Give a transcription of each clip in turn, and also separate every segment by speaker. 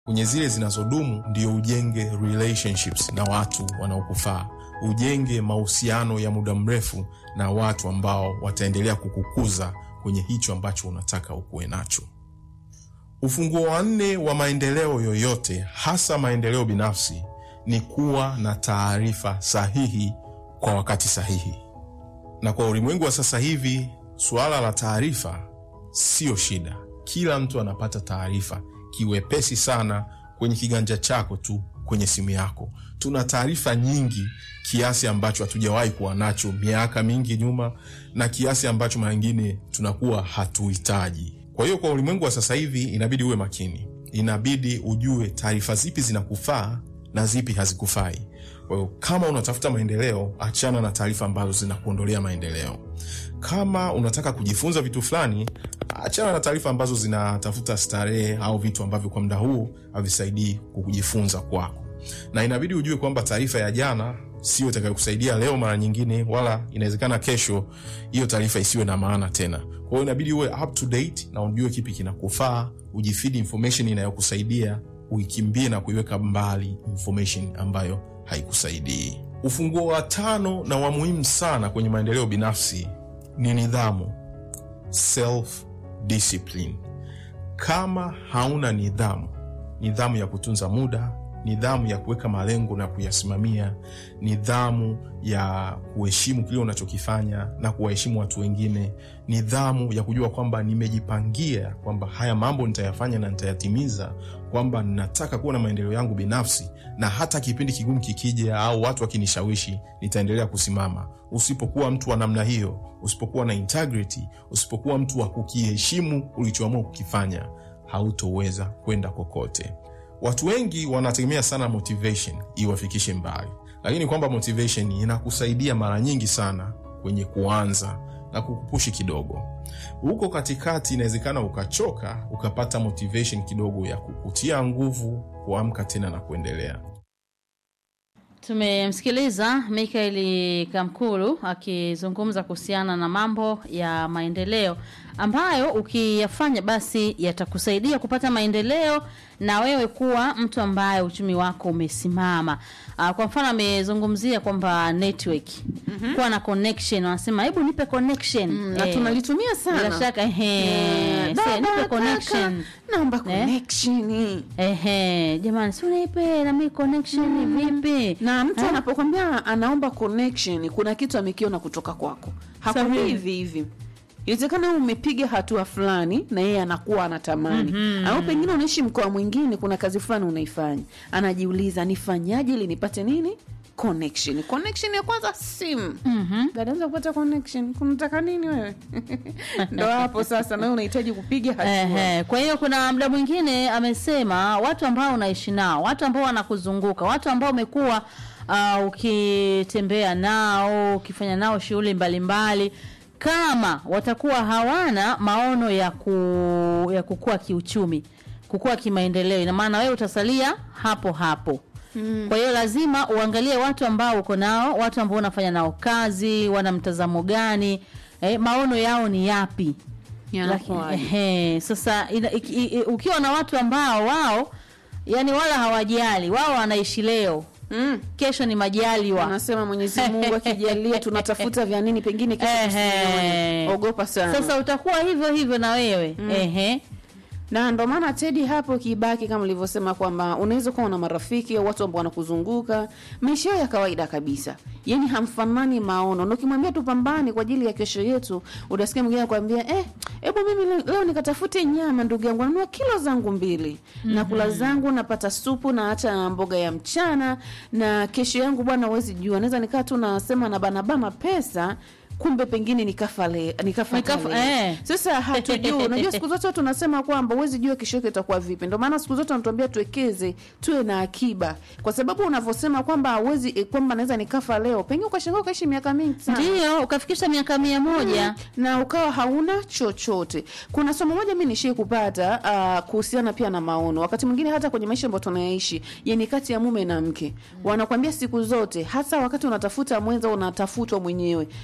Speaker 1: kwenye zile zinazodumu ndio ujenge relationships na watu wanaokufaa, ujenge mahusiano ya muda mrefu na watu ambao wataendelea kukukuza kwenye hicho ambacho unataka ukuwe nacho. Ufunguo wa nne wa maendeleo yoyote, hasa maendeleo binafsi, ni kuwa na taarifa sahihi kwa wakati sahihi. Na kwa ulimwengu wa sasa hivi, suala la taarifa siyo shida. Kila mtu anapata taarifa kiwepesi sana kwenye kiganja chako tu kwenye simu yako. Tuna taarifa nyingi kiasi ambacho hatujawahi kuwa nacho miaka mingi nyuma, na kiasi ambacho mara nyingine tunakuwa hatuhitaji. Kwa hiyo kwa ulimwengu wa sasa hivi inabidi uwe makini, inabidi ujue taarifa zipi zinakufaa na zipi hazikufai. Kwa hiyo kama unatafuta maendeleo, achana na taarifa ambazo zinakuondolea maendeleo. Kama unataka kujifunza vitu fulani, achana na taarifa ambazo zinatafuta starehe au vitu ambavyo kwa muda huu havisaidii kujifunza kwako, na inabidi ujue kwamba taarifa ya jana sio itakayokusaidia leo mara nyingine, wala inawezekana kesho hiyo taarifa isiwe na maana tena. Kwa hiyo inabidi uwe up to date na ujue kipi kinakufaa, ujifeed information inayokusaidia, uikimbie na kuiweka mbali information ambayo haikusaidii. Ufunguo wa tano na wa muhimu sana kwenye maendeleo binafsi ni nidhamu, self discipline. Kama hauna nidhamu, nidhamu ya kutunza muda, nidhamu ya kuweka malengo na kuyasimamia, nidhamu ya kuheshimu kile unachokifanya na kuwaheshimu watu wengine, nidhamu ya kujua kwamba nimejipangia kwamba haya mambo nitayafanya na nitayatimiza, kwamba nataka kuwa na maendeleo yangu binafsi, na hata kipindi kigumu kikija au watu wakinishawishi, nitaendelea kusimama. Usipokuwa mtu wa namna hiyo, usipokuwa na integrity, usipokuwa mtu wa kukiheshimu ulichoamua kukifanya, hautoweza kwenda kokote. Watu wengi wanategemea sana motivation iwafikishe mbali, lakini kwamba motivation inakusaidia mara nyingi sana kwenye kuanza na kukupushi kidogo. Huko katikati inawezekana ukachoka, ukapata motivation kidogo ya kukutia nguvu kuamka tena na kuendelea.
Speaker 2: Tumemsikiliza Mikaeli Kamkulu akizungumza kuhusiana na mambo ya maendeleo ambayo ukiyafanya basi yatakusaidia kupata maendeleo na wewe kuwa mtu ambaye uchumi wako umesimama. Uh, kwa mfano amezungumzia kwamba network kuwa na connection, wanasema hebu nipe connection
Speaker 3: Mm, na
Speaker 2: Eh,
Speaker 3: tunalitumia sana.
Speaker 2: bila shaka ehe,
Speaker 3: Eh,
Speaker 2: Sasa,
Speaker 3: dada,
Speaker 2: nipe
Speaker 3: kaka,
Speaker 2: connection
Speaker 3: naomba
Speaker 2: Eh?
Speaker 3: connection.
Speaker 2: ehe, jamani, si unipe na mimi connection vipi?
Speaker 3: na mtu
Speaker 2: Eh?
Speaker 3: anapokwambia anaomba connection kuna kitu amekiona kutoka kwako hakwambii
Speaker 2: Sahihi.
Speaker 3: hivi hivi inawezekana wewe umepiga hatua fulani na yeye anakuwa anatamani mm-hmm. au pengine unaishi mkoa mwingine kuna kazi fulani unaifanya anajiuliza nifanyaje ili nipate nini connection connection ya kwanza simu
Speaker 2: Mhm.
Speaker 3: dadaanza kupata connection kunataka nini wewe ndo hapo sasa nawe unahitaji kupiga hatua
Speaker 2: Ehe, kwa hiyo kuna mda mwingine amesema watu ambao unaishi nao, watu ambao wanakuzunguka, watu ambao umekuwa uh, ukitembea nao, ukifanya nao shughuli mbalimbali, kama watakuwa hawana maono ya ku, ya kukua kiuchumi, kukua kimaendeleo, ina maana wewe utasalia hapo hapo. Mm. Kwa hiyo lazima uangalie watu ambao uko nao, watu ambao unafanya nao kazi, wana mtazamo gani, eh, maono yao ni yapi?
Speaker 3: Yanakuwaje?
Speaker 2: Lakini, ehe, sasa ina, iki, i, i- ukiwa na watu ambao wao yani wala hawajali, wao wanaishi leo,
Speaker 3: mm.
Speaker 2: kesho ni majaliwa.
Speaker 3: anasema mwenyezi mungu akijalia tunatafuta vya nini pengine kesho
Speaker 2: Ehe.
Speaker 3: tusione. ogopa sana
Speaker 2: Sasa utakuwa hivyo hivyo na wewe ehe.
Speaker 3: na ndo maana tedi hapo kibaki kama ulivyosema kwamba unaweza kuwa na marafiki au watu ambao wanakuzunguka maisha yao ya kawaida kabisa yani hamfanani maono na ukimwambia tupambane kwa ajili ya kesho yetu utasikia mwingine akwambia eh hebu mimi le- leo nikatafute nyama ndugu yangu nanunua kilo zangu mbili mm-hmm. na kula zangu napata supu na hata mboga ya mchana na kesho yangu bwana huwezi jua naweza nikaa tu nasema na banabana pesa kumbe pengine nikafa le, nikafa,
Speaker 2: Nikafa-
Speaker 3: leo.
Speaker 2: eh.
Speaker 3: Sasa hatujui. Unajua siku zote tunasema kwamba huwezi jua kesho yake itakuwa vipi. Ndio maana siku zote wanatuambia tuwekeze, tuwe na akiba, kwa sababu unavyosema kwamba huwezi eh, kwamba naweza nikafa leo, pengine ukashangaa ukaishi miaka mingi sana
Speaker 2: Ndio ukafikisha miaka mia moja
Speaker 3: na ukawa hauna chochote. Kuna somo moja mi nishie kupata uh, kuhusiana pia na maono, wakati mwingine hata kwenye maisha ambayo tunayaishi, yani kati ya mume na mke, wanakwambia siku zote, hasa wakati unatafuta mwenza, unatafutwa mwenyewe, omba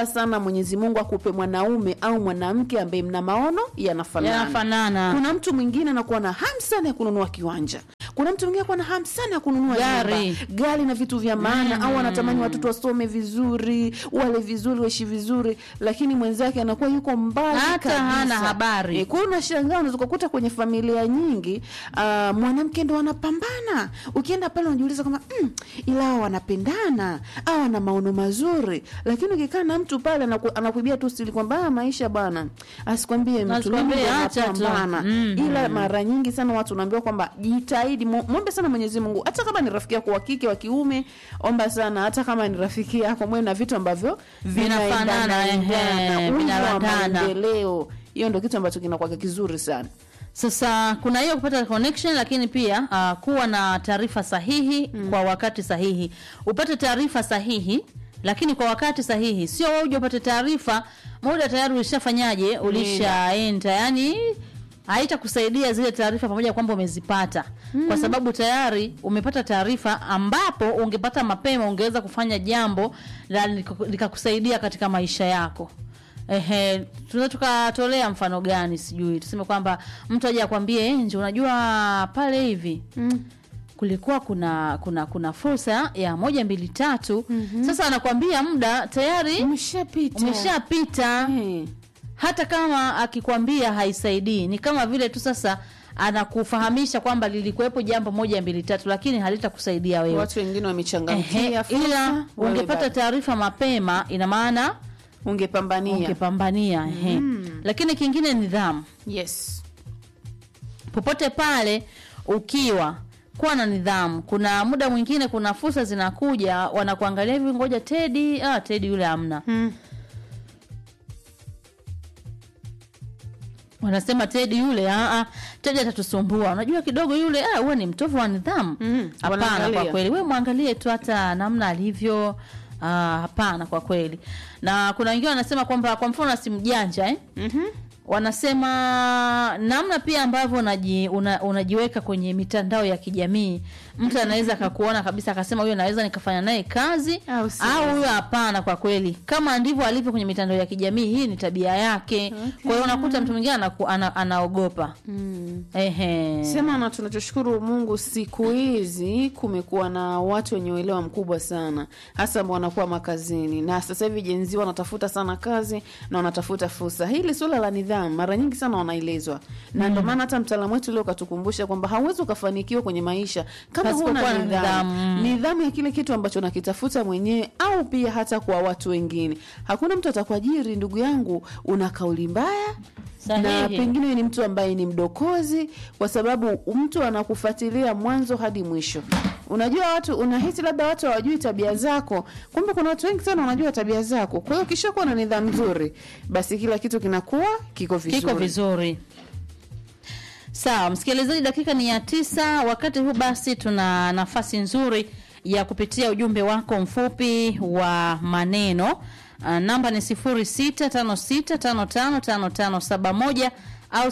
Speaker 3: omba sana mwenyezi mungu akupe mwanaume au mwanamke ambaye mna maono yanafanana
Speaker 2: Yanafanana.
Speaker 3: kuna mtu mwingine anakuwa na hamu sana ya kununua kiwanja kuna mtu mwingine anakuwa na hamu sana ya kununua
Speaker 2: Gari.
Speaker 3: nyumba, gari na vitu vya maana au anatamani watoto wasome vizuri wale vizuri waishi vizuri lakini mwenzake anakuwa yuko mbali
Speaker 2: Hata
Speaker 3: kabisa.
Speaker 2: hana habari.
Speaker 3: E, kwa hiyo unashangaa unaweza kukuta kwenye familia nyingi uh, mwanamke ndo anapambana ukienda pale unajiuliza kama mm, ila hao wanapendana au wana maono mazuri lakini ukikaa na mtu pale anaku, anakuibia tu sili kwamba "Ah, maisha bwana asikwambie mtu
Speaker 2: Asikwambie,
Speaker 3: mimi ndo
Speaker 2: acha tu."
Speaker 3: napambana
Speaker 2: Mhm.
Speaker 3: ila mara nyingi sana watu unaambiwa kwamba jitahidi mu- mwombe sana mwenyezi mungu hata kama ni rafiki yako wa kike wa kiume omba sana hata kama ni rafiki yako mwe na vitu ambavyo
Speaker 2: Vinafanana, ehe,
Speaker 3: vinaendana umo wa
Speaker 2: vinalandana.
Speaker 3: maendeleo hiyo ndo kitu ambacho kinakuwa kizuri sana
Speaker 2: Sasa kuna hiyo kupata connection, lakini pia uh, kuwa na taarifa sahihi kwa wakati sahihi. Upate taarifa sahihi lakini kwa wakati sahihi, sio wewe uje upate taarifa muda tayari ulishafanyaje, ulishaenda, yani haitakusaidia zile taarifa pamoja kwamba umezipata kwa sababu tayari umepata taarifa ambapo ungepata mapema ungeweza kufanya jambo la liko- likakusaidia katika maisha yako Ehe, tunaweza tukatolea mfano gani? Sijui, tuseme kwamba mtu aje akwambie nje, unajua pale hivi
Speaker 3: mm.
Speaker 2: kulikuwa kuna kuna kuna fursa ya moja mbili tatu. Sasa anakwambia muda tayari
Speaker 3: umeshapita
Speaker 2: umeshapita.
Speaker 3: Eh.
Speaker 2: Hata kama akikwambia haisaidii, ni kama vile tu sasa anakufahamisha kwamba lilikuwepo jambo moja mbili tatu, lakini halitakusaidia wewe.
Speaker 3: watu wengine
Speaker 2: Ehe,
Speaker 3: wamechangamkia fursa,
Speaker 2: ila
Speaker 3: wewe
Speaker 2: ungepata
Speaker 3: bado.
Speaker 2: taarifa mapema, ina maana
Speaker 3: ungepambania
Speaker 2: ungepambania. Ehe, lakini kingine nidhamu
Speaker 3: yes
Speaker 2: popote pale ukiwa kuwa na nidhamu. Kuna muda mwingine, kuna fursa zinakuja, wanakuangalia hivi, ngoja Tedi, ah, Tedi yule hamna,
Speaker 3: mm.
Speaker 2: wanasema Tedi yule, ah, ah, Tedi atatusumbua. Unajua kidogo yule, ah, huwa ni mtovu wa nidhamu.
Speaker 3: Mm,
Speaker 2: Hapana,
Speaker 3: wanaangalia.
Speaker 2: kwa kweli, we mwangalie tu hata namna alivyo. Ah, hapana, kwa kweli. Na kuna wengine wanasema kwamba, kwa mfano, simu janja eh?
Speaker 3: Mhm.
Speaker 2: wanasema namna pia ambavyo unaji, una, unajiweka kwenye mitandao ya kijamii mtu anaweza akakuona kabisa akasema huyo naweza nikafanya naye kazi
Speaker 3: Au si
Speaker 2: au huyo hapana kwa kweli kama ndivyo alivyo kwenye mitandao ya kijamii hii ni tabia yake kwa hiyo unakuta mtu mwingine anaku- ana, anaogopa
Speaker 3: Mm.
Speaker 2: ehe
Speaker 3: sema na tunachoshukuru mungu siku hizi kumekuwa na watu wenye uelewa mkubwa sana hasa ambao wanakuwa makazini na sasa hivi jenzi wanatafuta sana kazi na wanatafuta fursa hili suala la nidhamu mara nyingi sana wanaelezwa na ndio maana hata mtaalamu wetu leo katukumbusha kwamba hauwezi ukafanikiwa kwenye maisha kama
Speaker 2: Pasipokuwa
Speaker 3: huna
Speaker 2: na
Speaker 3: nidhamu
Speaker 2: nidhamu.
Speaker 3: nidhamu ya kile kitu ambacho nakitafuta mwenyewe au pia hata kwa watu wengine hakuna mtu atakuajiri ndugu yangu una kauli mbaya na
Speaker 2: Sahihi.
Speaker 3: pengine wewe ni mtu ambaye ni mdokozi kwa sababu mtu anakufuatilia mwanzo hadi mwisho unajua watu unahisi labda watu hawajui tabia zako kumbe kuna watu wengi sana wanajua tabia zako kwa hiyo ukishakuwa na nidhamu nzuri basi kila kitu kinakuwa kiko vizuri
Speaker 2: kiko vizuri sawa msikilizaji dakika ni ya tisa wakati huu basi tuna nafasi nzuri ya kupitia ujumbe wako mfupi wa maneno uh, namba ni 0656555571 au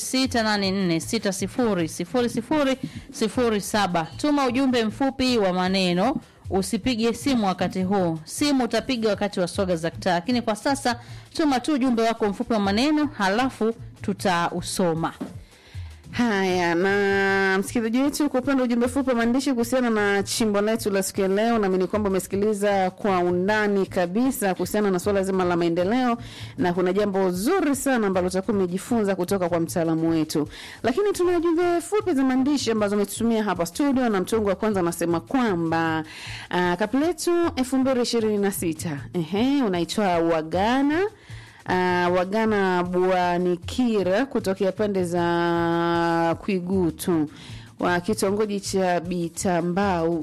Speaker 2: 0684600007 tuma ujumbe mfupi wa maneno usipige simu wakati huu simu utapiga wakati wa soga za kitaa lakini kwa sasa tuma tu ujumbe wako mfupi wa maneno halafu tutausoma
Speaker 3: haya na msikilizaji wetu kwa upande wa ujumbe fupi wa maandishi kuhusiana na chimbo letu la siku ya leo naamini kwamba umesikiliza kwa undani kabisa kuhusiana na suala zima la maendeleo na kuna jambo zuri sana ambalo utakuwa umejifunza kutoka kwa mtaalamu wetu lakini tuna jumbe fupi za maandishi ambazo umetutumia hapa studio na mtungu wa kwanza anasema kwamba uh, kapu letu elfu mbili ishirini na sita ehe unaitwa wagana uh, wagana bwanikira kutokea pande za kwigutu wa kitongoji cha bitambau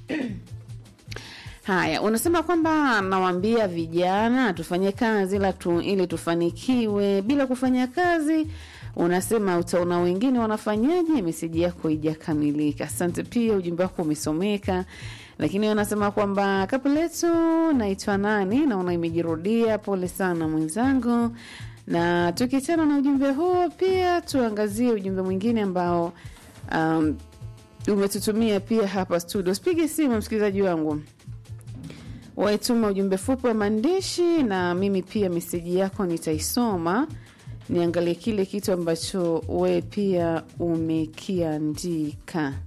Speaker 3: haya unasema kwamba nawaambia vijana tufanye kazi ila tu, ili tufanikiwe bila kufanya kazi unasema utaona wengine wanafanyaje meseji yako ijakamilika asante pia ujumbe wako umesomeka lakini wanasema kwamba kapu letu naitwa nani naona imejirudia pole sana mwenzangu na tukiachana na ujumbe huo pia tuangazie ujumbe mwingine ambao um, umetutumia pia hapa studio sipige simu msikilizaji wangu waituma ujumbe fupi wa maandishi, na mimi pia meseji yako nitaisoma, niangalie kile kitu ambacho we pia umekiandika.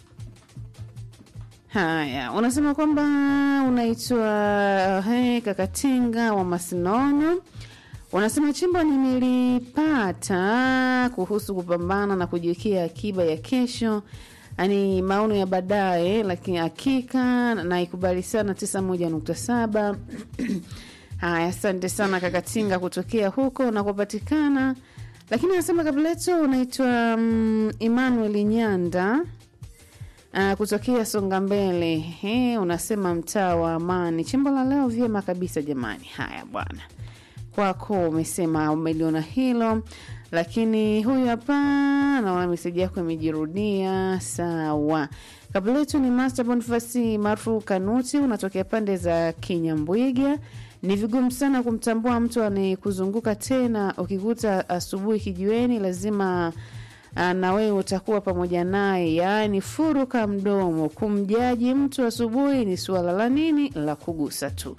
Speaker 3: Haya, unasema kwamba unaitwa he, Kakatinga wa Masinono. Unasema chimbo nimelipata kuhusu kupambana na kujiwekea akiba ya kesho, yani maono ya baadaye, lakini hakika naikubali sana tisa moja nukta saba. Haya, asante sana Kakatinga kutokea huko unakopatikana. Lakini anasema kabla yetu unaitwa um, Emmanuel Nyanda Uh, kutokea Songa Mbele. He, unasema mtaa wa Amani. Chimbo la leo vyema kabisa jamani. Haya bwana, kwako umesema umeliona hilo, lakini huyu hapa naona meseji yako imejirudia. Sawa, kabla yetu ni Master Bonifasi maarufu Kanuti, unatokea pande za Kinyambwiga. Ni vigumu sana kumtambua mtu anayekuzunguka tena, ukikuta asubuhi kijiweni lazima Ah, na wewe utakuwa pamoja naye, yaani furuka mdomo. Kumjaji mtu asubuhi ni suala la nini? La kugusa tu.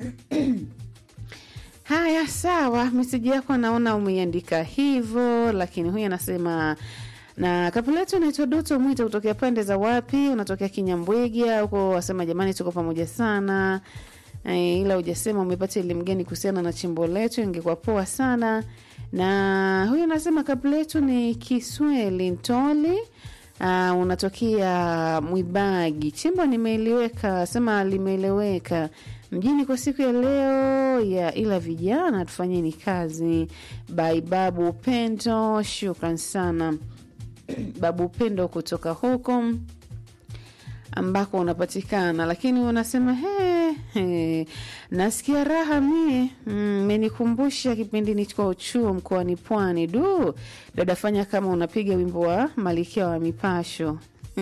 Speaker 3: Haya, sawa, meseji yako naona umeiandika hivyo, lakini huyu anasema na kapuletu unaitwa Doto Mwita kutokea pande za wapi? Unatokea Kinyambwiga huko, wasema jamani, tuko pamoja sana e, ila hujasema umepata elimu gani kuhusiana na chimbo letu, ingekuwa poa sana na huyu anasema kabla yetu ni Kisweli Ntoli. Uh, unatokea Mwibagi. Chimbo nimeeleweka, sema limeeleweka mjini kwa siku ya leo ya, ila vijana tufanyeni kazi. Bai Babu Upendo, shukran sana Babu Upendo kutoka huko ambako unapatikana, lakini unasema he, he, nasikia raha mie mmenikumbusha mm, kipindi nicho chuo mkoani Pwani. Du dada, fanya kama unapiga wimbo wa Malikia wa Mipasho.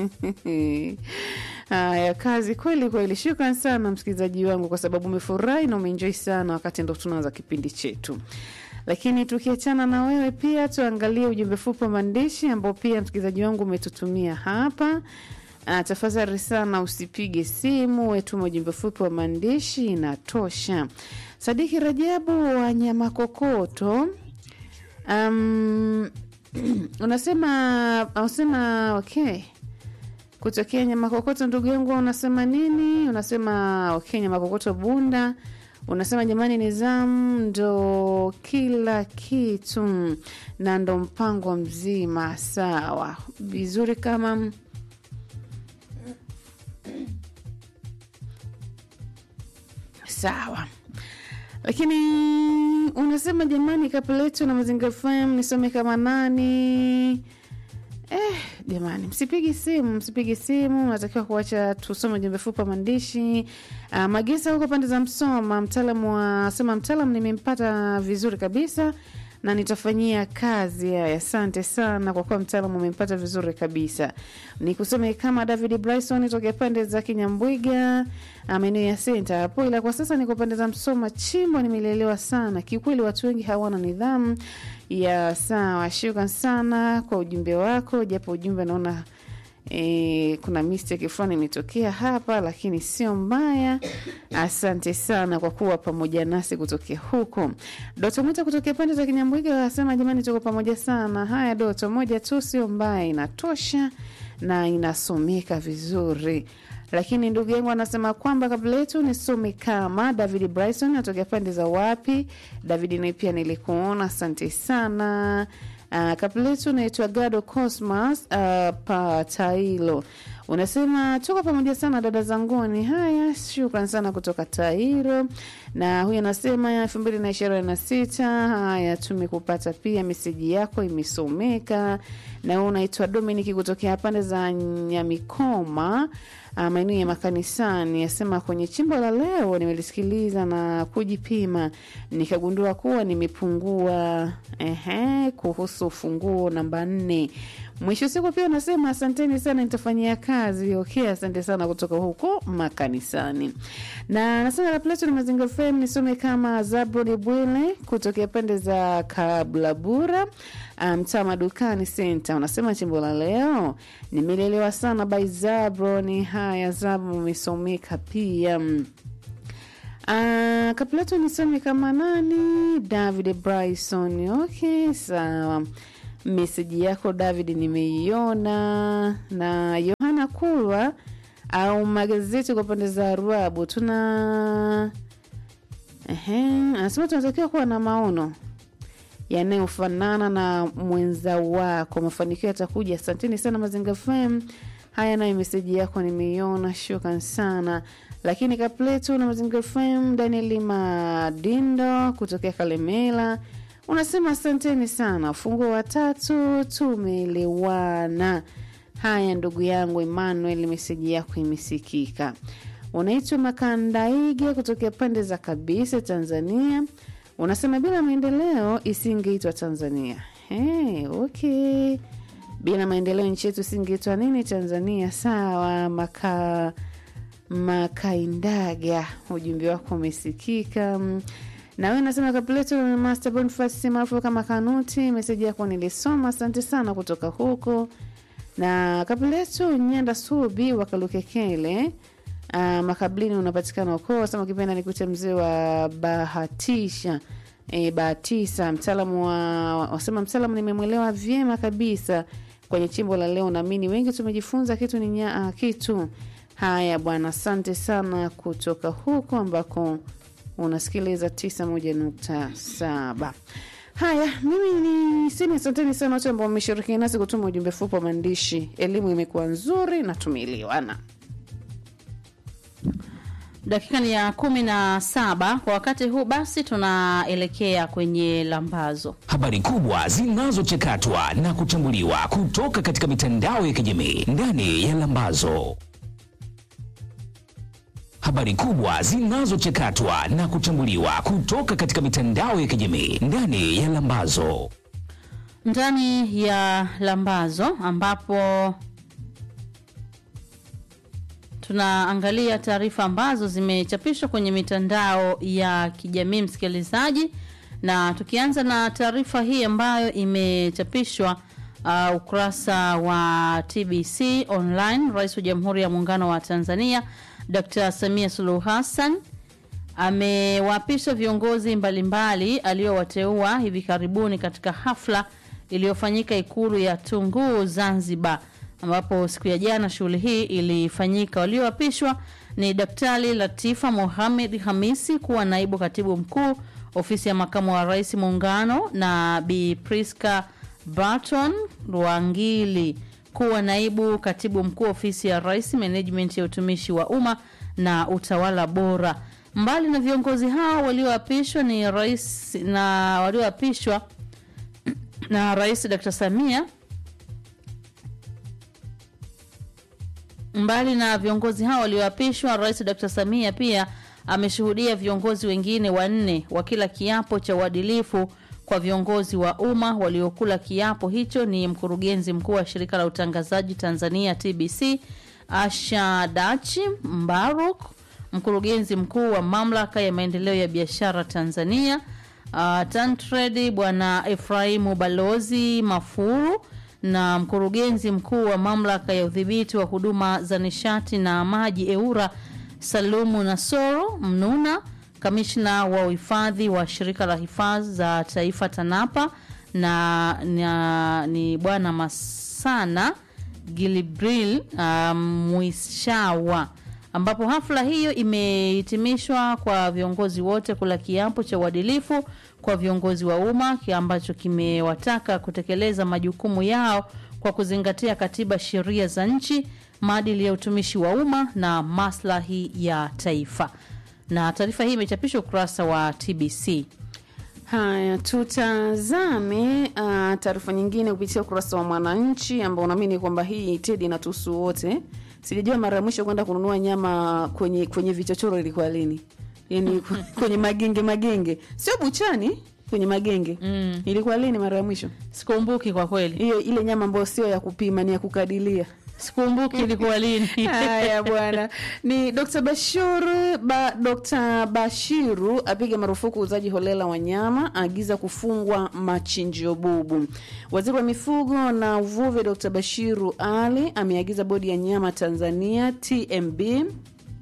Speaker 3: Haya, kazi kweli kweli. Shukran sana msikilizaji wangu, kwa sababu umefurahi na umeenjoy sana wakati ndo tunaanza kipindi chetu. Lakini tukiachana na wewe, pia tuangalie ujumbe fupi wa maandishi ambao pia msikilizaji wangu umetutumia hapa. Uh, tafadhali sana usipige simu, wetuma ujumbe fupi wa maandishi inatosha. Sadiki Rajabu wa Nyamakokoto, um, unasema unasema okay, kutokea Nyamakokoto. Ndugu yangu unasema nini? Unasema okay, Nyamakokoto Bunda. Unasema jamani, nizamu ndo kila kitu na ndo mpango mzima. Sawa, vizuri kama sawa lakini unasema jamani, kapeletu na Mazingira FM nisome kama nani? Eh, jamani, msipigi simu, msipigi simu, natakiwa kuacha tusome ujumbe fupi wa maandishi. Uh, Magesa huko pande za Msoma, mtaalamu wa sema, mtaalamu nimempata vizuri kabisa na nitafanyia kazi haya. Asante sana kwa kuwa mtaalamu umempata vizuri kabisa. Ni kusome kama David Bryson tokea pande za Kinyambwiga, maeneo ya senta hapo, ila kwa sasa niko pande za Msoma. Chimbo nimelelewa sana kiukweli, watu wengi hawana nidhamu ya sawa. Shukran sana kwa ujumbe wako, japo ujumbe naona E, kuna mistake fulani imetokea hapa, lakini sio mbaya. Asante sana kwa kuwa pamoja nasi kutokea huko. Doto Mwita kutokea pande za Kinyambwiga wasema jamani, tuko pamoja sana. Haya, Doto moja tu sio mbaya, inatosha na inasomeka vizuri. Lakini ndugu yangu anasema kwamba kabla yetu nisome kama David Bryson atokea pande za wapi. David naye pia nilikuona, asante sana. Uh, kabla yetu naitwa Gado Cosmas uh, Patailo unasema tuko pamoja sana dada zanguni. Haya, shukran sana kutoka Tairo. Na huyu anasema elfu mbili na ishirini na sita. Haya, tumekupata pia, meseji yako imesomeka. Na huyu unaitwa Dominiki kutokea pande za Nyamikoma maeneo ya makanisani. Asema kwenye chimbo la leo nimelisikiliza na kujipima, nikagundua kuwa nimepungua ehe, kuhusu funguo namba nne. Mwisho siku pia unasema asanteni sana, nitafanyia kazi. Okay, asante sana kutoka huko makanisani. Na nasema la Plato ni Mazingira FM, nisome kama Zabroni Bwile kutokea pande za Kablabura mtaa um, madukani senta. Unasema chimbo la leo nimelelewa sana by Zabroni. Haya, Zabro umesomeka pia Uh, Kapilato nisome kama nani? David Bryson. Okay, sawa. Meseji yako David nimeiona. Na Yohana Kulwa au magazeti kwa pande za Arabu tuna Ehe, anasema tunatakiwa kuwa na maono yanayofanana na mwenza wako. Mafanikio yatakuja. Asanteni sana Mazinga FM. Haya, nayo meseji yako nimeiona, shukran sana. Lakini Kapletu na Mazinga FM, Daniel Madindo kutokea Kalemela unasema asanteni sana, ufunguo wa tatu tumeelewana. Haya, ndugu yangu Emmanuel, meseji yako imesikika. Unaitwa Makandaige kutokea pande za kabisa Tanzania. Unasema bila maendeleo isingeitwa Tanzania. Hey, okay. Bila maendeleo nchi yetu isingeitwa nini Tanzania? Sawa, maka Makaindaga, ujumbe wako umesikika. Na wewe nasema Kapleto Master Boniface maarufu kama Kanuti, meseji yako nilisoma, asante sana kutoka huko. Na Kapleto Nyanda Subi wakalukekele Uh, makablini unapatikana ukoo wasema ukipenda nikute mzee wa bahatisha e, bahatisa mtaalamu wa wasema mtaalamu nimemwelewa vyema kabisa kwenye chimbo la leo naamini wengi tumejifunza kitu ni nya, uh, kitu haya bwana asante sana kutoka huko ambako unasikiliza tisa moja nukta saba haya mimi ni sini asanteni sana wote ambao wameshirikiana nasi kutuma ujumbe fupi wa maandishi elimu imekuwa nzuri na tumeelewana
Speaker 2: dakika ni ya kumi na saba kwa wakati huu basi tunaelekea kwenye lambazo
Speaker 4: habari kubwa zinazochakatwa na kuchambuliwa kutoka katika mitandao ya kijamii ndani ya lambazo habari kubwa zinazochakatwa na kuchambuliwa kutoka katika mitandao ya kijamii ndani ya lambazo
Speaker 2: ndani ya lambazo ambapo tunaangalia taarifa ambazo zimechapishwa kwenye mitandao ya kijamii msikilizaji na tukianza na taarifa hii ambayo imechapishwa uh, ukurasa wa tbc online rais wa jamhuri ya muungano wa tanzania dr samia suluhu hassan amewaapisha viongozi mbalimbali aliowateua hivi karibuni katika hafla iliyofanyika ikulu ya tunguu zanzibar ambapo siku ya jana shughuli hii ilifanyika walioapishwa ni daktari latifa mohamed hamisi kuwa naibu katibu mkuu ofisi ya makamu wa rais muungano na bi priska barton rwangili kuwa naibu katibu mkuu ofisi ya rais management ya utumishi wa umma na utawala bora mbali na viongozi hao walioapishwa ni rais na walioapishwa na rais dr samia mbali na viongozi hao walioapishwa rais dr samia pia ameshuhudia viongozi wengine wanne wakila kiapo cha uadilifu kwa viongozi wa umma waliokula kiapo hicho ni mkurugenzi mkuu wa shirika la utangazaji tanzania tbc asha dachi mbaruk mkurugenzi mkuu wa mamlaka ya maendeleo ya biashara tanzania uh, tantredi bwana efraimu balozi mafuru na mkurugenzi mkuu wa mamlaka ya udhibiti wa huduma za nishati na maji eura salumu nasoro mnuna kamishna wa uhifadhi wa shirika la hifadhi za taifa tanapa na, na ni bwana masana gilibril um, mwishawa ambapo hafla hiyo imehitimishwa kwa viongozi wote kula kiapo cha uadilifu kwa viongozi wa umma ambacho kimewataka kutekeleza majukumu yao kwa kuzingatia katiba sheria za nchi maadili ya utumishi wa umma na maslahi ya taifa na taarifa hii imechapishwa ukurasa wa tbc
Speaker 3: haya tutazame uh, taarifa nyingine kupitia ukurasa wa mwananchi ambao unaamini kwamba hii tedi inatuhusu wote sijajua mara ya mwisho kwenda kununua nyama kwenye kwenye vichochoro ilikuwa lini yani kwenye magenge magenge sio buchani kwenye magenge mm. ilikuwa lini mara ya mwisho
Speaker 2: sikumbuki kwa kweli
Speaker 3: hiyo ile nyama ambayo sio ya kupima ni ya kukadilia
Speaker 2: sikumbuki ilikuwa lini
Speaker 3: haya bwana ni dr bashir ba, dr bashiru apiga marufuku uuzaji holela wa nyama aagiza kufungwa machinjio bubu waziri wa mifugo na uvuvi dr bashiru ali ameagiza bodi ya nyama tanzania tmb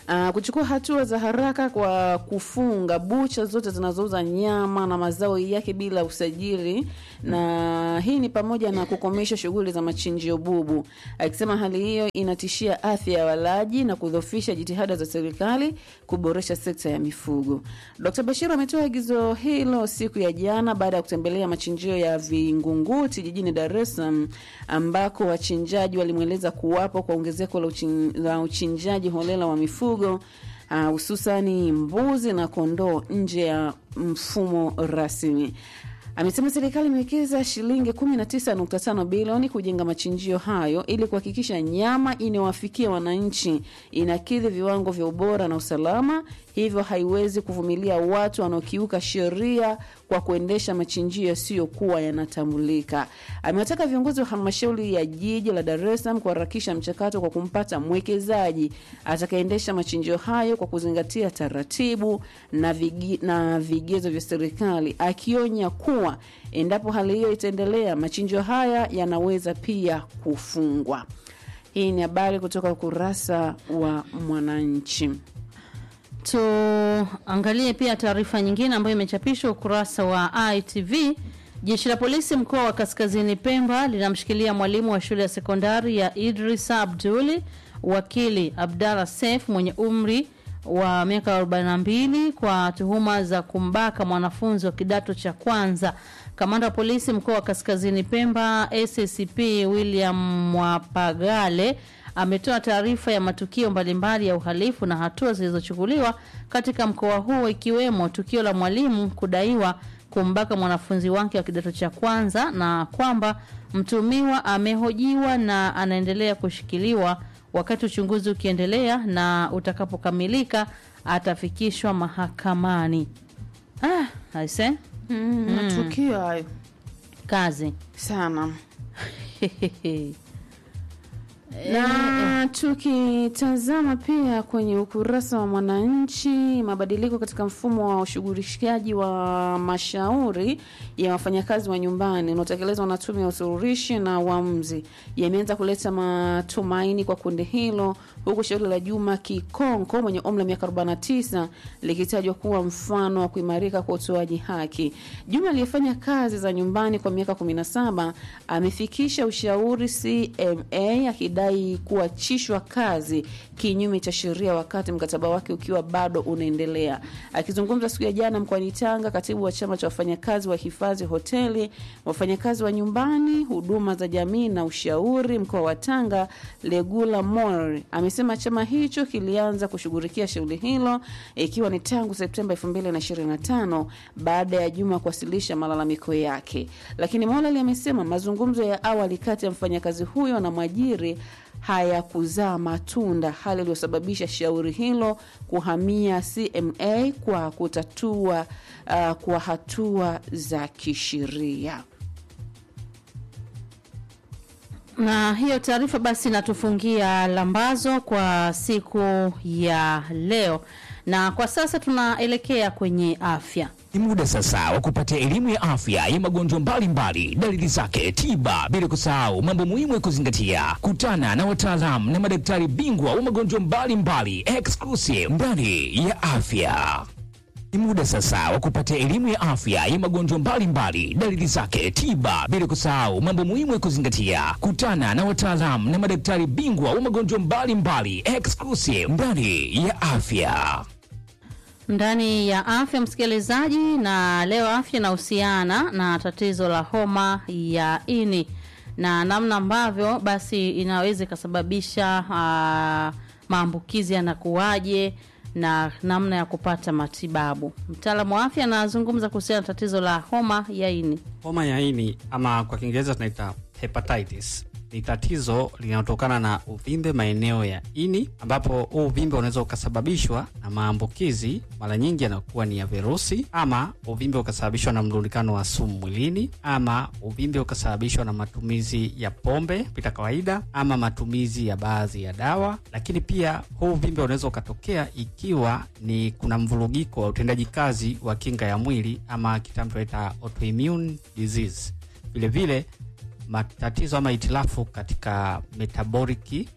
Speaker 3: Uh, kuchukua hatua za haraka kwa kufunga bucha zote zinazouza nyama na mazao yake bila usajili, na hii ni pamoja na kukomesha shughuli za machinjio bubu, akisema hali hiyo inatishia afya ya walaji na kudhoofisha jitihada za serikali kuboresha sekta ya mifugo. Dr. Bashir ametoa agizo hilo siku ya jana baada ya kutembelea machinjio ya Vingunguti jijini Dar es Salaam ambako wachinjaji walimweleza kuwapo kwa ongezeko la, uchin, la uchinjaji holela wa mifugo hususani uh, mbuzi na kondoo nje ya mfumo rasmi. Amesema serikali imewekeza shilingi 19.5 bilioni kujenga machinjio hayo ili kuhakikisha nyama inayowafikia wananchi inakidhi viwango vya ubora na usalama, hivyo haiwezi kuvumilia watu wanaokiuka sheria kwa kuendesha machinjio yasiyokuwa yanatambulika. Amewataka viongozi wa halmashauri ya jiji la Dar es Salaam kuharakisha mchakato kwa kumpata mwekezaji atakayeendesha machinjio hayo kwa kuzingatia taratibu na, vigi, na vigezo vya serikali, akionya kuwa endapo hali hiyo itaendelea, machinjio haya yanaweza pia kufungwa. Hii ni habari kutoka ukurasa wa Mwananchi.
Speaker 2: Tuangalie pia taarifa nyingine ambayo imechapishwa ukurasa wa ITV. Jeshi la polisi mkoa wa Kaskazini Pemba linamshikilia mwalimu wa shule ya sekondari ya Idrisa Abduli wakili Abdalla Sef mwenye umri wa miaka 42 kwa tuhuma za kumbaka mwanafunzi wa kidato cha kwanza. Kamanda wa polisi mkoa wa Kaskazini Pemba SCP William Mwapagale ametoa taarifa ya matukio mbalimbali ya uhalifu na hatua zilizochukuliwa katika mkoa huo ikiwemo tukio la mwalimu kudaiwa kumbaka mwanafunzi wake wa kidato cha kwanza na kwamba mtumiwa amehojiwa na anaendelea kushikiliwa wakati uchunguzi ukiendelea na utakapokamilika atafikishwa mahakamani. Ah, aise.
Speaker 3: Mm, matukio hayo
Speaker 2: Kazi.
Speaker 3: sana na tukitazama pia kwenye ukurasa wa Mwananchi, mabadiliko katika mfumo wa ushughulishaji wa mashauri ya wafanyakazi wa nyumbani unaotekelezwa na Tume ya Usuluhishi na Uamuzi yameanza kuleta matumaini kwa kundi hilo, huku shauri la Juma Kikonko mwenye umri wa miaka 49 likitajwa kuwa mfano wa kuimarika kwa utoaji haki. Juma aliyefanya kazi za nyumbani kwa miaka 17 amefikisha ushauri CMA akidai kuachishwa kazi kinyume cha sheria wakati mkataba wake ukiwa bado unaendelea. Akizungumza siku ya jana mkoani Tanga, katibu wa chama cha wafanyakazi wa hifadhi, hoteli, wafanyakazi wa nyumbani, huduma za jamii na ushauri mkoa wa Tanga, Legula Mori amesema chama hicho kilianza kushughulikia shauri hilo ikiwa ni tangu Septemba 2025 baada ya Juma kuwasilisha malalamiko yake, lakini Molali amesema mazungumzo ya awali kati ya mfanyakazi huyo na mwajiri hayakuzaa matunda, hali iliyosababisha shauri hilo kuhamia CMA kwa kutatua uh, kwa hatua za kisheria.
Speaker 2: Na hiyo taarifa basi inatufungia lambazo kwa siku ya leo, na kwa sasa tunaelekea kwenye afya.
Speaker 4: Ni muda sasa wa kupata elimu ya afya ya magonjwa mbalimbali, dalili zake, tiba, bila kusahau mambo muhimu ya kuzingatia. Kutana na wataalamu na madaktari bingwa wa magonjwa mbalimbali exclusive ndani ya afya. Ni muda sasa wa kupata elimu ya afya ya magonjwa mbalimbali, dalili zake, tiba, bila kusahau mambo muhimu ya kuzingatia. Kutana na wataalamu na madaktari bingwa wa magonjwa mbalimbali exclusive ndani ya afya
Speaker 2: ndani ya afya msikilizaji, na leo afya inahusiana na tatizo la homa ya ini na namna ambavyo basi inaweza ikasababisha uh, maambukizi yanakuwaje na namna ya kupata matibabu. Mtaalamu wa afya anazungumza kuhusiana na tatizo la homa ya ini.
Speaker 5: Homa ya ini ama kwa Kiingereza tunaita hepatitis ni tatizo linalotokana na uvimbe maeneo ya ini, ambapo huu uvimbe unaweza ukasababishwa na maambukizi. Mara nyingi yanakuwa ni ya virusi, ama uvimbe ukasababishwa na mlundikano wa sumu mwilini, ama uvimbe ukasababishwa na matumizi ya pombe pita kawaida, ama matumizi ya baadhi ya dawa. Lakini pia huu uvimbe unaweza ukatokea ikiwa ni kuna mvurugiko wa utendaji kazi wa kinga ya mwili, ama kitaalamu tunaita autoimmune disease. Vilevile matatizo ama itilafu katika metaboliki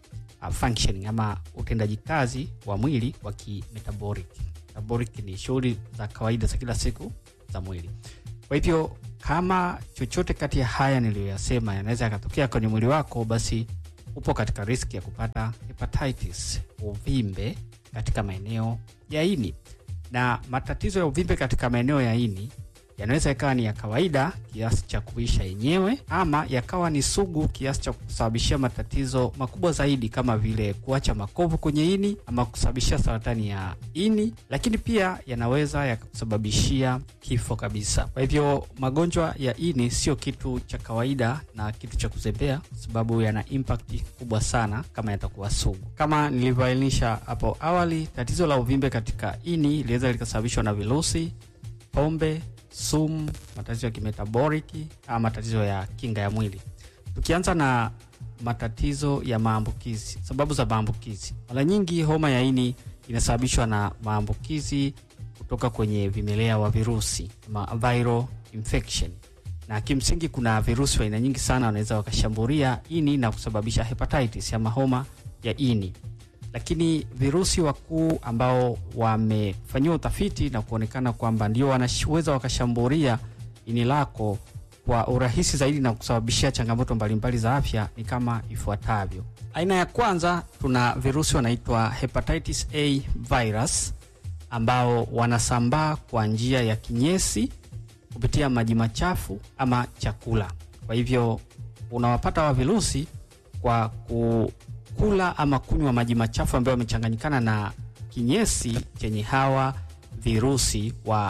Speaker 5: uh, functioning ama utendaji kazi wa mwili wa kimetabolic. Metabolic ni shughuli za kawaida za kila siku za mwili. Kwa hivyo kama chochote kati ya haya niliyoyasema yanaweza yakatokea kwenye mwili wako, basi upo katika riski ya kupata hepatitis, uvimbe katika maeneo ya ini. Na matatizo ya uvimbe katika maeneo ya ini yanaweza yakawa ni ya kawaida kiasi cha kuisha yenyewe, ama yakawa ni sugu kiasi cha kusababishia matatizo makubwa zaidi kama vile kuacha makovu kwenye ini ama kusababishia saratani ya ini, lakini pia yanaweza yakusababishia kifo kabisa. Kwa hivyo magonjwa ya ini sio kitu cha kawaida na kitu cha kuzembea, kwa sababu yana impact kubwa sana kama yatakuwa sugu. Kama nilivyoainisha hapo awali, tatizo la uvimbe katika ini linaweza likasababishwa na virusi, pombe sumu, matatizo ya kimetaboliki ama matatizo ya kinga ya mwili. Tukianza na matatizo ya maambukizi, sababu za maambukizi, mara nyingi homa ya ini inasababishwa na maambukizi kutoka kwenye vimelea wa virusi ama viral infection, na kimsingi kuna virusi wa aina nyingi sana wanaweza wakashambulia ini na kusababisha hepatitis ama homa ya ini lakini virusi wakuu ambao wamefanyiwa utafiti na kuonekana kwamba ndio wanaweza wakashambulia ini lako kwa urahisi zaidi na kusababishia changamoto mbalimbali za afya ni kama ifuatavyo. Aina ya kwanza, tuna virusi wanaitwa hepatitis A virus ambao wanasambaa kwa njia ya kinyesi kupitia maji machafu ama chakula. Kwa hivyo unawapata wa virusi kwa ku kula ama kunywa maji machafu ambayo yamechanganyikana na kinyesi chenye hawa virusi wa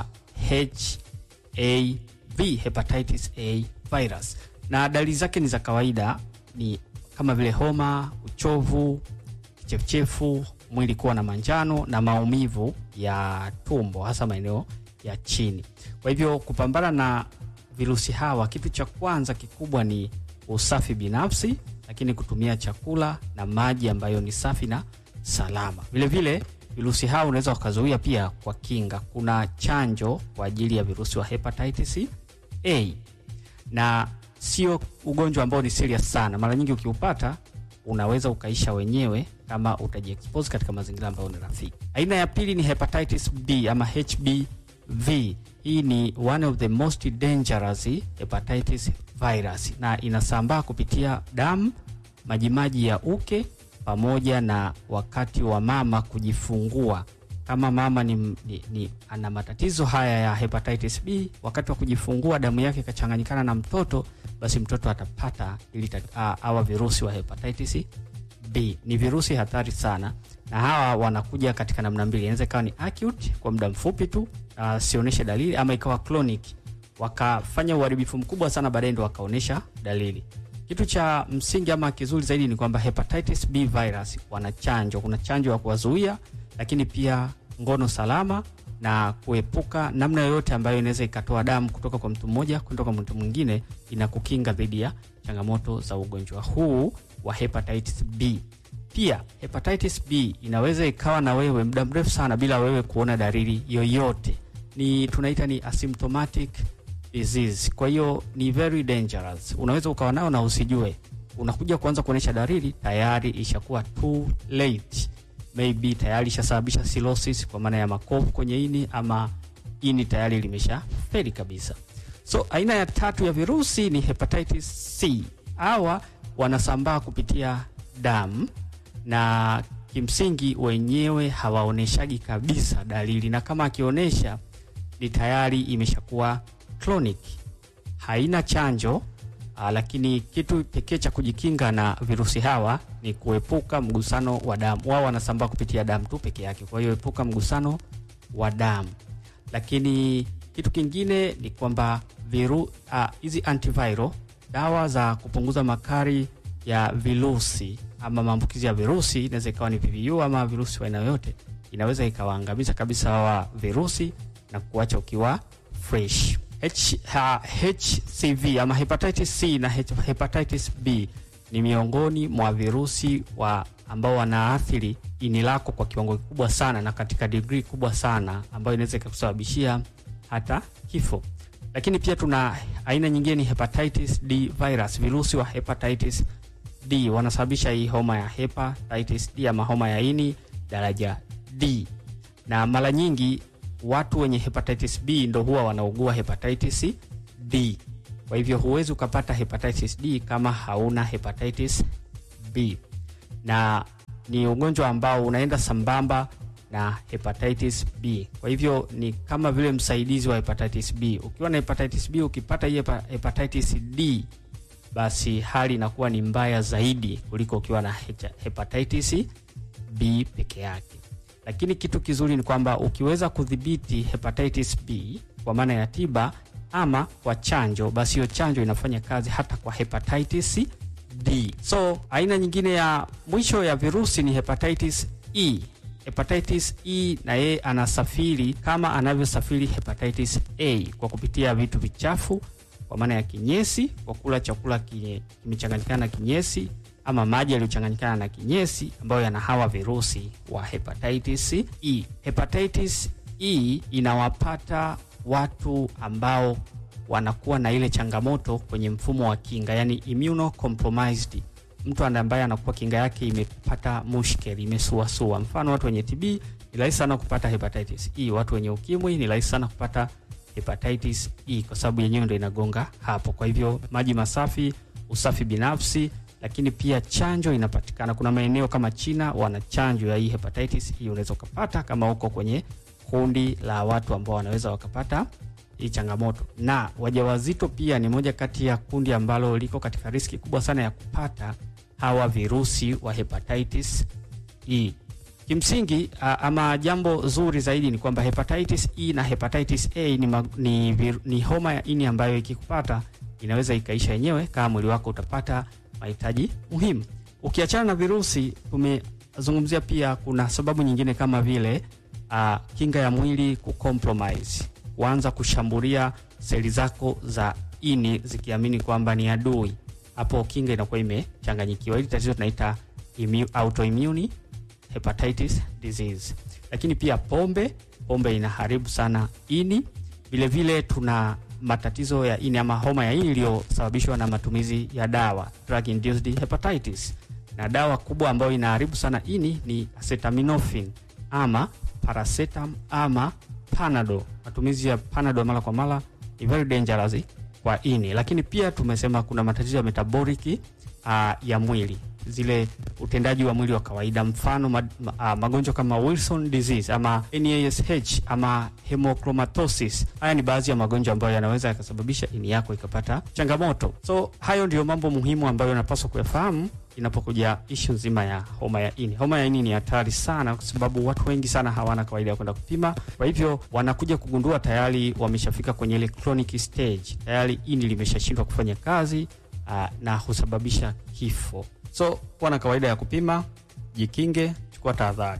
Speaker 5: HAV, hepatitis A virus. Na dalili zake ni za kawaida, ni kama vile homa, uchovu, kichefuchefu, mwili kuwa na manjano na maumivu ya tumbo, hasa maeneo ya chini. Kwa hivyo kupambana na virusi hawa, kitu cha kwanza kikubwa ni usafi binafsi lakini kutumia chakula na maji ambayo ni safi na salama. Vilevile virusi hao unaweza wakazuia pia kwa kinga. Kuna chanjo kwa ajili ya virusi wa hepatitis A na sio ugonjwa ambao ni serious sana. Mara nyingi ukiupata unaweza ukaisha wenyewe kama utajiexpose katika mazingira ambayo ni rafiki. Aina ya pili ni hepatitis B ama HBV. Hii ni one of the most dangerous hepatitis virus na inasambaa kupitia damu, majimaji ya uke pamoja na wakati wa mama kujifungua. Kama mama ni, ni, ni ana matatizo haya ya hepatitis B, wakati wa kujifungua damu yake ikachanganyikana na mtoto, basi mtoto atapata ili hawa virusi wa hepatitis B. Ni virusi hatari sana, na hawa wanakuja katika namna mbili. Inaweza ikawa ni acute kwa muda mfupi tu, uh, sionyeshe dalili, ama ikawa chronic wakafanya uharibifu mkubwa sana, baadaye ndo wakaonyesha dalili. Kitu cha msingi ama kizuri zaidi ni kwamba hepatitis B virus wana chanjo. Kuna chanjo ya kuwazuia, lakini pia ngono salama na kuepuka namna yoyote ambayo inaweza ikatoa damu kutoka kwa mtu mmoja kwenda kwa mtu mwingine, inakukinga dhidi ya changamoto za ugonjwa huu wa hepatitis B. Pia hepatitis B inaweza ikawa na wewe muda mrefu sana bila wewe kuona dalili yoyote, ni tunaita ni asymptomatic disease. Kwa hiyo ni very dangerous, unaweza ukawa nao na usijue. Unakuja kuanza kuonyesha dalili, tayari ishakuwa too late, maybe tayari ishasababisha cirrhosis kwa maana ya makovu kwenye ini, ama ini tayari limesha feli kabisa. So aina ya tatu ya virusi ni hepatitis C. Hawa wanasambaa kupitia damu na kimsingi wenyewe hawaoneshagi kabisa dalili, na kama akionyesha ni tayari imeshakuwa chronic. Haina chanjo aa, lakini kitu pekee cha kujikinga na virusi hawa ni kuepuka mgusano wa damu. Wao wanasambaa kupitia damu tu peke yake, kwa hiyo epuka mgusano wa damu. Lakini kitu kingine ni kwamba viru hizi antiviral dawa za kupunguza makali ya virusi ama maambukizi ya virusi, inaweza ikawa ni VVU ama virusi wa aina yoyote, inaweza ikawaangamiza kabisa hawa virusi na kuacha ukiwa fresh. H, ha, HCV ama hepatitis C na hepatitis B ni miongoni mwa virusi wa ambao wanaathiri ini lako kwa kiwango kikubwa sana na katika degree kubwa sana ambayo inaweza ikakusababishia hata kifo. Lakini pia tuna aina nyingine ni hepatitis D virus, virusi wa hepatitis D wanasababisha hii homa ya hepatitis D ama homa ya ini daraja D, na mara nyingi watu wenye hepatitis B ndo huwa wanaugua hepatitis D. Kwa hivyo huwezi ukapata hepatitis D kama hauna hepatitis B, na ni ugonjwa ambao unaenda sambamba na hepatitis B. Kwa hivyo ni kama vile msaidizi wa hepatitis B. Ukiwa na hepatitis B ukipata hii hepa- hepatitis D, basi hali inakuwa ni mbaya zaidi kuliko ukiwa na hecha- hepatitis B peke yake. Lakini kitu kizuri ni kwamba ukiweza kudhibiti hepatitis B kwa maana ya tiba ama kwa chanjo, basi hiyo chanjo inafanya kazi hata kwa hepatitis D. So aina nyingine ya mwisho ya virusi ni hepatitis E. Hepatitis E na yeye anasafiri kama anavyosafiri hepatitis A kwa kupitia vitu vichafu, kwa maana ya kinyesi, kwa kula chakula kinye- kimechanganyikana na kinyesi ama maji yaliyochanganyikana na kinyesi ambayo yana hawa virusi wa hepatitis E. Hepatitis E inawapata watu ambao wanakuwa na ile changamoto kwenye mfumo wa kinga, yani immunocompromised. Mtu ambaye anakuwa kinga yake imepata mushkeli, imesuasua. Mfano, watu wenye TB ni rahisi sana kupata hepatitis E. Watu wenye ukimwi ni rahisi sana kupata hepatitis E kwa sababu yenyewe ndo inagonga hapo. Kwa hivyo maji masafi, usafi binafsi, lakini pia chanjo inapatikana. Kuna maeneo kama China wana chanjo ya hii hepatitis E, unaweza ukapata kama uko kwenye kundi la watu ambao wanaweza wakapata hii changamoto. Na wajawazito pia ni moja kati ya kundi ambalo liko katika riski kubwa sana ya kupata hawa virusi wa hepatitis E. Kimsingi a, ama jambo zuri zaidi ni kwamba hepatitis E na hepatitis A ni, ma, ni, vir, ni homa ya ini ambayo ikikupata inaweza ikaisha yenyewe kama mwili wako utapata mahitaji muhimu. Ukiachana na virusi, tumezungumzia pia kuna sababu nyingine kama vile uh, kinga ya mwili kucompromise, kuanza kushambulia seli zako za ini zikiamini kwamba ni adui. Hapo kinga inakuwa imechanganyikiwa. Hili tatizo tunaita immu- autoimmune hepatitis disease. Lakini pia pombe, pombe inaharibu sana ini. Vile vile tuna matatizo ya ini ama homa ya ini iliyosababishwa na matumizi ya dawa, drug induced hepatitis. Na dawa kubwa ambayo inaharibu sana ini ni acetaminophen ama paracetam ama panado. Matumizi ya panado mara kwa mara ni very dangerous kwa ini. Lakini pia tumesema kuna matatizo ya metabolic uh, ya mwili zile utendaji wa mwili wa kawaida, mfano ma, ma, uh, magonjwa kama Wilson disease ama NASH ama hemochromatosis. Haya ni baadhi ya magonjwa ambayo yanaweza yakasababisha ini yako ikapata changamoto. So hayo ndio mambo muhimu ambayo unapaswa kuyafahamu inapokuja ishu nzima ya homa ya ini. Homa ya ini ni hatari sana, kwa sababu watu wengi sana hawana kawaida ya kwenda kupima. Kwa hivyo wanakuja kugundua tayari wameshafika kwenye ile chronic stage, tayari ini limeshashindwa kufanya kazi uh, na husababisha kifo. So kuwa na kawaida ya kupima, jikinge, chukua tahadhari.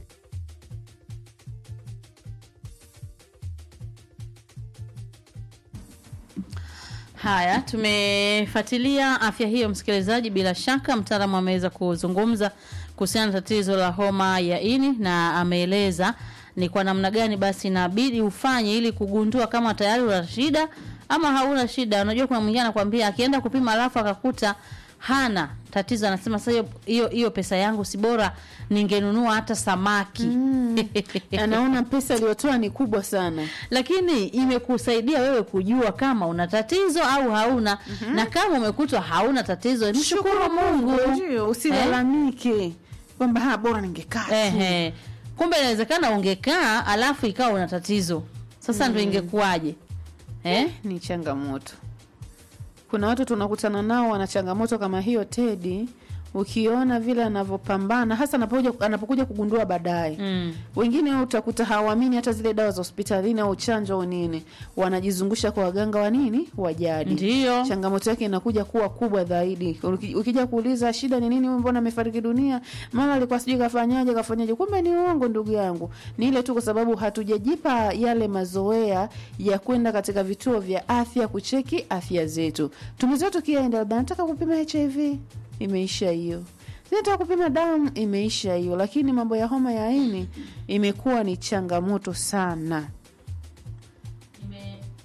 Speaker 2: Haya, tumefuatilia afya hiyo, msikilizaji. Bila shaka mtaalamu ameweza kuzungumza kuhusiana na tatizo la homa ya ini na ameeleza ni kwa namna gani basi inabidi ufanye ili kugundua kama tayari una shida ama hauna shida. Unajua, kuna mwingine anakuambia akienda kupima alafu akakuta hana tatizo, anasema sasa hiyo- hiyo hiyo pesa yangu si bora ningenunua hata samaki
Speaker 3: anaona pesa aliyotoa ni kubwa sana
Speaker 2: lakini imekusaidia wewe kujua kama una tatizo au hauna na kama umekutwa hauna tatizo mshukuru mungu
Speaker 3: ndio usilalamike kwamba ha bora ningekaa tu.
Speaker 2: Ehe. kumbe inawezekana ungekaa alafu ikawa una tatizo sasa ndo ingekuwaje eh?
Speaker 3: ni changamoto kuna watu tunakutana nao wana changamoto kama hiyo tedi ukiona vile anavyopambana hasa anapokuja, anapokuja kugundua baadaye
Speaker 2: Mm.
Speaker 3: wengine utakuta hawaamini hata zile dawa za hospitalini au chanjo au nini wanajizungusha kwa waganga wa nini wa jadi
Speaker 2: Ndiyo.
Speaker 3: changamoto yake inakuja kuwa kubwa zaidi Uki- ukija kuuliza shida ni nini huyu mbona amefariki dunia mara alikuwa sijui kafanyaje kafanyaje kumbe ni uongo ndugu yangu ni ile tu kwa sababu hatujajipa yale mazoea ya kwenda katika vituo vya afya kucheki afya zetu tumezoea tukienda labda nataka kupima hiv imeisha hiyo nataka kupima damu imeisha hiyo lakini mambo ya homa ya ini imekuwa ni changamoto sana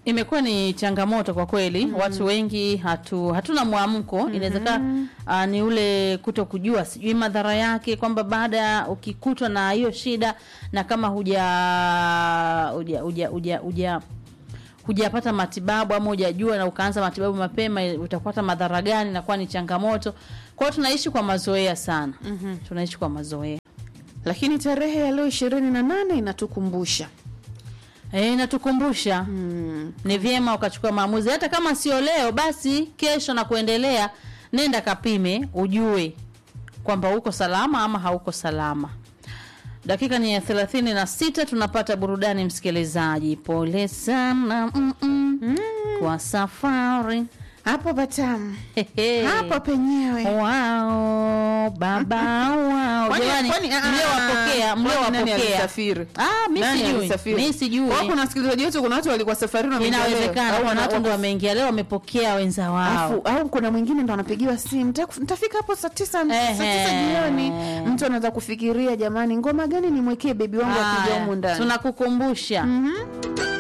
Speaker 2: imekuwa ni changamoto kwa kweli mm. watu wengi hatu hatuna mwamko mm-hmm. inawezekana uh, ni ule kuto kujua sijui madhara yake kwamba baada ya ukikutwa na hiyo shida na kama huja huja huja huja, huja hujapata matibabu ama hujajua na ukaanza matibabu mapema utapata madhara gani inakuwa ni changamoto kwa hiyo tunaishi kwa mazoea sana mm-hmm. tunaishi kwa mazoea
Speaker 3: lakini tarehe ya leo ishirini na nane inatukumbusha
Speaker 2: Eh, inatukumbusha mm. ni vyema ukachukua maamuzi hata kama sio leo basi kesho na kuendelea nenda kapime ujue kwamba uko salama ama hauko salama dakika ni ya thelathini na sita tunapata burudani msikilizaji pole sana mm -mm. Mm. kwa safari
Speaker 3: hapo patamu
Speaker 2: Hehe.
Speaker 3: hapo penyewe
Speaker 2: wao baba wao
Speaker 3: Kwani-
Speaker 2: jamani
Speaker 3: kwani- ah,
Speaker 2: mliowapokea
Speaker 3: kwani nani
Speaker 2: mliowapokea
Speaker 3: alisafiri?
Speaker 2: ah mi
Speaker 3: Nani
Speaker 2: sijui
Speaker 3: alisafiri?
Speaker 2: mi sijui
Speaker 3: Kwa hiyo kuna wasikilizaji wetu kuna watu walikuwa safarini wameingia leo.
Speaker 2: inawezekana
Speaker 3: Au
Speaker 2: kuna
Speaker 3: wana-
Speaker 2: watu ndo wameingia leo wamepokea wenza wao
Speaker 3: Afu, au kuna mwingine ndo anapigiwa simu "Nitaku- nitafika hapo saa tisa saa
Speaker 2: Ehe.
Speaker 3: tisa jioni mtu anaweza kufikiria jamani ngoma gani nimwekee bebi wangu akija
Speaker 2: Haya,
Speaker 3: humu ndani
Speaker 2: tunakukumbusha